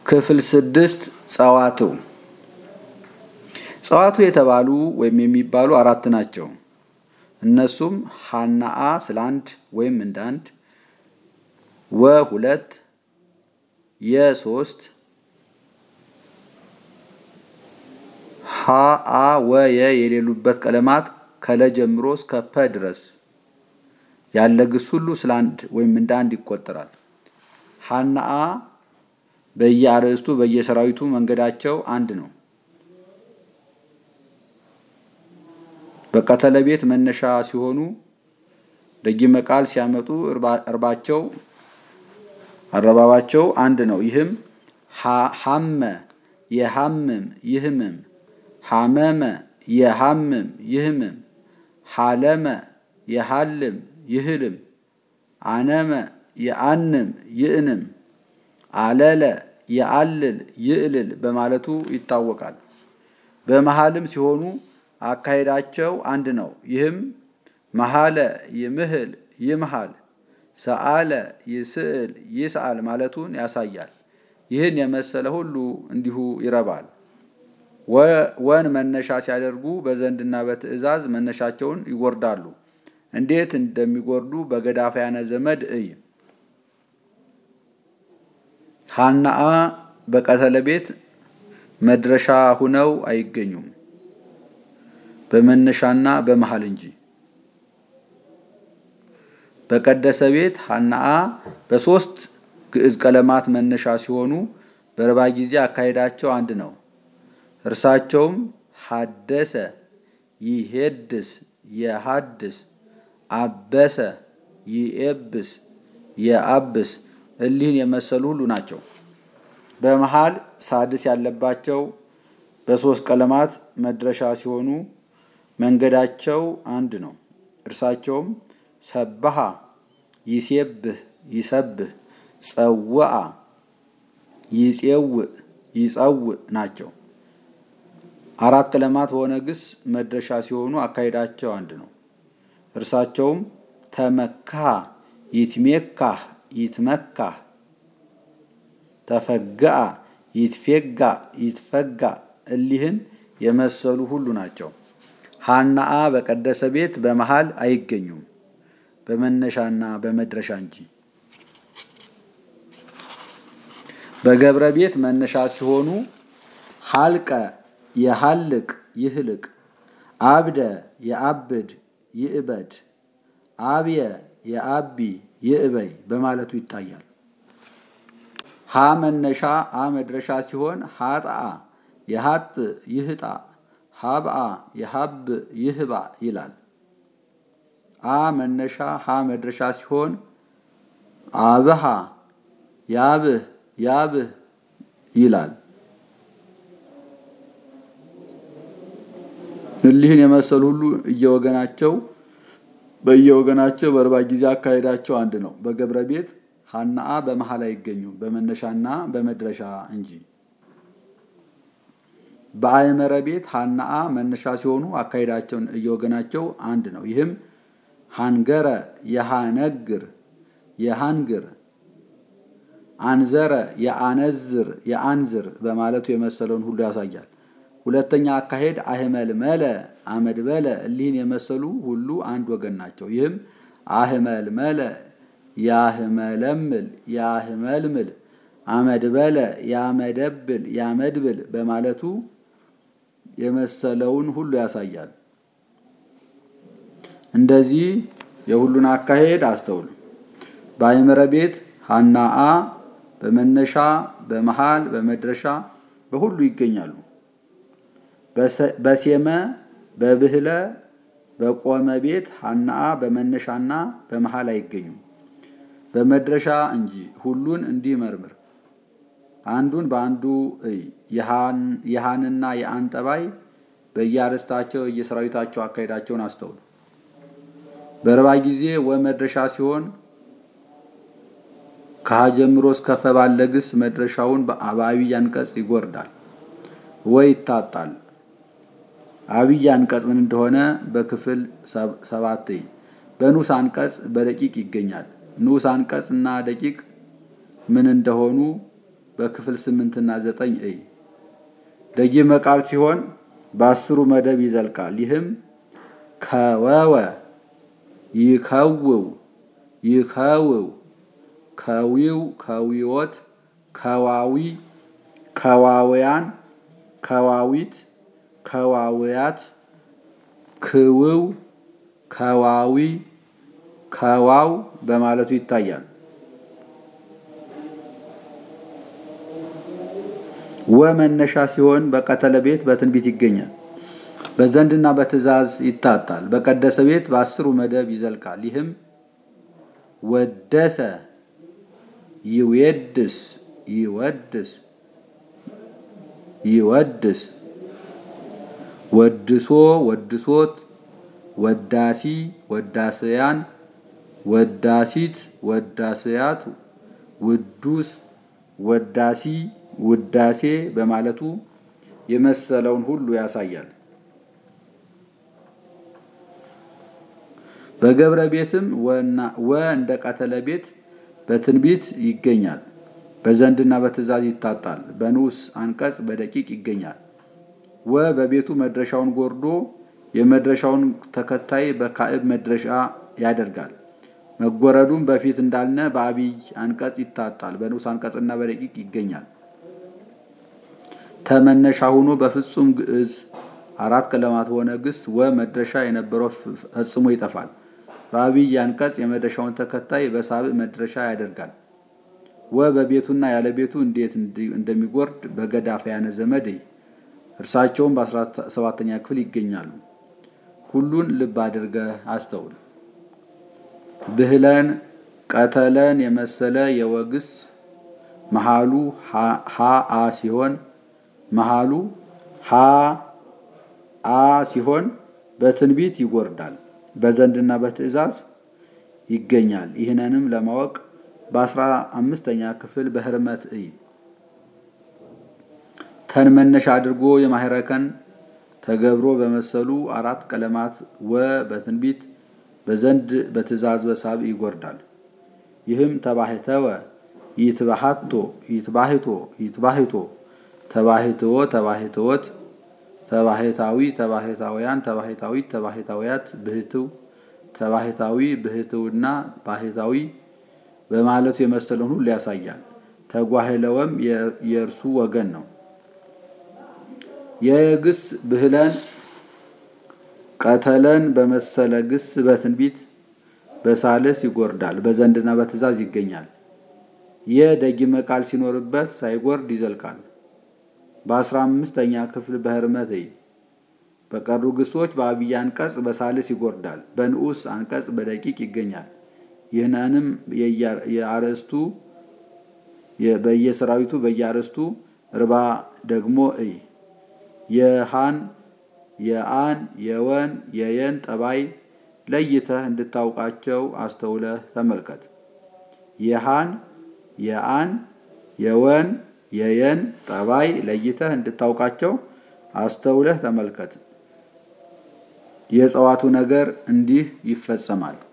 ክፍል ስድስት ጸዋትው ጸዋቱ የተባሉ ወይም የሚባሉ አራት ናቸው። እነሱም ሀናአ ስለ አንድ ወይም እንደ አንድ፣ ወ ሁለት፣ የሶስት፣ ሀአ ወየ የሌሉበት ቀለማት ከለ ጀምሮ እስከ ፐ ድረስ ያለ ግስ ሁሉ ስለ አንድ ወይም እንደ አንድ ይቆጠራል። ሀናአ በየአርዕስቱ በየሰራዊቱ መንገዳቸው አንድ ነው። በቀተለ ቤት መነሻ ሲሆኑ ደጊመ ቃል ሲያመጡ እርባቸው አረባባቸው አንድ ነው። ይህም ሐመ የሐምም ይህምም፣ ሐመመ የሐምም ይህምም፣ ሐለመ የሐልም ይህልም፣ አነመ የአንም ይእንም፣ አለለ የአልል ይእልል በማለቱ ይታወቃል። በመሃልም ሲሆኑ አካሄዳቸው አንድ ነው። ይህም መሃለ ይምህል ይምሃል፣ ሰአለ ይስእል ይስአል ማለቱን ያሳያል። ይህን የመሰለ ሁሉ እንዲሁ ይረባል። ወን መነሻ ሲያደርጉ በዘንድና በትእዛዝ መነሻቸውን ይጎርዳሉ። እንዴት እንደሚጎርዱ በገዳፋያነ ዘመድ እይ። ሀናአ በቀተለ ቤት መድረሻ ሁነው አይገኙም በመነሻና በመሃል እንጂ። በቀደሰ ቤት ሀናአ በሶስት ግዕዝ ቀለማት መነሻ ሲሆኑ በረባ ጊዜ አካሄዳቸው አንድ ነው። እርሳቸውም ሀደሰ፣ ይሄድስ፣ የሀድስ፣ አበሰ፣ ይኤብስ፣ የአብስ እሊህን የመሰሉ ሁሉ ናቸው። በመሃል ሳድስ ያለባቸው በሶስት ቀለማት መድረሻ ሲሆኑ መንገዳቸው አንድ ነው። እርሳቸውም ሰብሃ፣ ይሴብህ፣ ይሰብህ፣ ጸውአ፣ ይጼውእ፣ ይጸውእ ናቸው። አራት ቀለማት በሆነ ግስ መድረሻ ሲሆኑ አካሄዳቸው አንድ ነው። እርሳቸውም ተመካህ፣ ይትሜካህ፣ ይትመካህ፣ ተፈጋአ፣ ይትፌጋ፣ ይትፈጋ እሊህን የመሰሉ ሁሉ ናቸው። ሀናአ በቀደሰ ቤት በመሃል አይገኙም በመነሻና በመድረሻ እንጂ። በገብረ ቤት መነሻ ሲሆኑ ሀልቀ የሀልቅ ይህልቅ፣ አብደ የአብድ ይእበድ፣ አብየ የአቢ ይእበይ በማለቱ ይታያል። ሀ መነሻ አ መድረሻ ሲሆን ሀጣአ የሀጥ ይህጣ ሀብአ የሀብ ይህባ ይላል። አ መነሻ ሀ መድረሻ ሲሆን አብሃ ያብህ ያብህ ይላል። እሊህን የመሰሉ ሁሉ እየወገናቸው በየወገናቸው በርባ ጊዜ አካሄዳቸው አንድ ነው። በገብረ ቤት ሀናአ በመሃል አይገኙም በመነሻና በመድረሻ እንጂ። በአእመረ ቤት ሀናአ መነሻ ሲሆኑ አካሄዳቸውን እየወገናቸው አንድ ነው። ይህም ሃንገረ የሃነግር የሃንግር፣ አንዘረ የአነዝር የአንዝር በማለቱ የመሰለውን ሁሉ ያሳያል። ሁለተኛ አካሄድ አህመል መለ አመድ በለ እሊህን የመሰሉ ሁሉ አንድ ወገን ናቸው። ይህም አህመል መለ ያህመለምል ያህመልምል አመድ በለ ያመደብል ያመድብል በማለቱ የመሰለውን ሁሉ ያሳያል። እንደዚህ የሁሉን አካሄድ አስተውሉ። በአእምረ ቤት ሀናአ በመነሻ በመሃል በመድረሻ በሁሉ ይገኛሉ። በሴመ በብህለ በቆመ ቤት ሀናአ በመነሻና በመሃል አይገኙም በመድረሻ እንጂ። ሁሉን እንዲህ መርምር። አንዱን በአንዱ እይ። የሃንና የአን ጠባይ በየአርዕስታቸው የሰራዊታቸው አካሄዳቸውን አስተውሉ። በረባ ጊዜ ወመድረሻ ሲሆን ከሀ ጀምሮ እስከ ፈ ባለ ግስ መድረሻውን በአብይ አንቀጽ ይጎርዳል ወይ ይታጣል። አብይ አንቀጽ ምን እንደሆነ በክፍል ሰባት በንዑስ አንቀጽ በደቂቅ ይገኛል። ንዑስ አንቀጽ እና ደቂቅ ምን እንደሆኑ በክፍል ስምንትና ዘጠኝ እይ። ደጊመ ቃል ሲሆን በአስሩ መደብ ይዘልቃል። ይህም ከወወ፣ ይከውው፣ ይከውው፣ ከዊው፣ ከዊዎት፣ ከዋዊ፣ ከዋውያን፣ ከዋዊት፣ ከዋውያት፣ ክውው፣ ከዋዊ፣ ከዋው በማለቱ ይታያል። ወ መነሻ ሲሆን በቀተለ ቤት በትንቢት ይገኛል። በዘንድና በትእዛዝ ይታጣል። በቀደሰ ቤት በአስሩ መደብ ይዘልቃል። ይህም ወደሰ፣ ይዌድስ፣ ይወድስ፣ ይወድስ፣ ወድሶ፣ ወድሶት፣ ወዳሲ፣ ወዳስያን፣ ወዳሲት፣ ወዳስያት፣ ውዱስ፣ ወዳሲ ውዳሴ በማለቱ የመሰለውን ሁሉ ያሳያል። በገብረ ቤትም ወ እንደ ቀተለ ቤት በትንቢት ይገኛል። በዘንድና በትእዛዝ ይታጣል። በንዑስ አንቀጽ በደቂቅ ይገኛል። ወ በቤቱ መድረሻውን ጎርዶ የመድረሻውን ተከታይ በካዕብ መድረሻ ያደርጋል። መጎረዱም በፊት እንዳልነ በአብይ አንቀጽ ይታጣል። በንዑስ አንቀጽና በደቂቅ ይገኛል። ተመነሻ ሆኖ በፍጹም ግዕዝ አራት ቀለማት በሆነ ግስ ወ መድረሻ የነበረው ፈጽሞ ይጠፋል። በአብይ አንቀጽ የመድረሻውን ተከታይ በሳብዕ መድረሻ ያደርጋል። ወ በቤቱና ያለ ቤቱ እንዴት እንደሚጎርድ በገዳፈያነ ዘመድ እርሳቸውም በአስራ ሰባተኛ ክፍል ይገኛሉ። ሁሉን ልብ አድርገህ አስተውል። ብህለን ቀተለን የመሰለ የወግስ መሃሉ ሀ አ ሲሆን መሃሉ ሀ አ ሲሆን በትንቢት ይጎርዳል። በዘንድና በትእዛዝ ይገኛል። ይህንንም ለማወቅ በአስራ አምስተኛ ክፍል በህርመት እይ። ተን መነሻ አድርጎ የማህረከን ተገብሮ በመሰሉ አራት ቀለማት ወ በትንቢት በዘንድ በትእዛዝ በሳብ ይጎርዳል። ይህም ተባህተወ፣ ይትባሃቶ፣ ይትባህቶ፣ ይትባህቶ፣ ተባህትዎ፣ ተባህትዎት፣ ተባህታዊ፣ ተባህታውያን፣ ተባህታዊት፣ ተባህታውያት፣ ብህትው፣ ተባህታዊ፣ ብህትውና ባህታዊ በማለቱ የመሰለውን ሁሉ ያሳያል። ተጓህለወም የእርሱ ወገን ነው። የግስ ብህለን ቀተለን በመሰለ ግስ በትንቢት በሳልስ ይጎርዳል። በዘንድና በትእዛዝ ይገኛል። የደጊመ ቃል ሲኖርበት ሳይጎርድ ይዘልቃል። በአስራ አምስተኛ ክፍል በህርመት በቀሩ ግሶች በአብይ አንቀጽ በሳልስ ይጎርዳል። በንዑስ አንቀጽ በደቂቅ ይገኛል። ይህንንም የአርዕስቱ በየሰራዊቱ በየአርዕስቱ ርባ ደግሞ እይ የሃን የአን የወን የየን ጠባይ ለይተህ እንድታውቃቸው አስተውለህ ተመልከት። የሃን የአን የወን የየን ጠባይ ለይተህ እንድታውቃቸው አስተውለህ ተመልከት። የእጽዋቱ ነገር እንዲህ ይፈጸማል።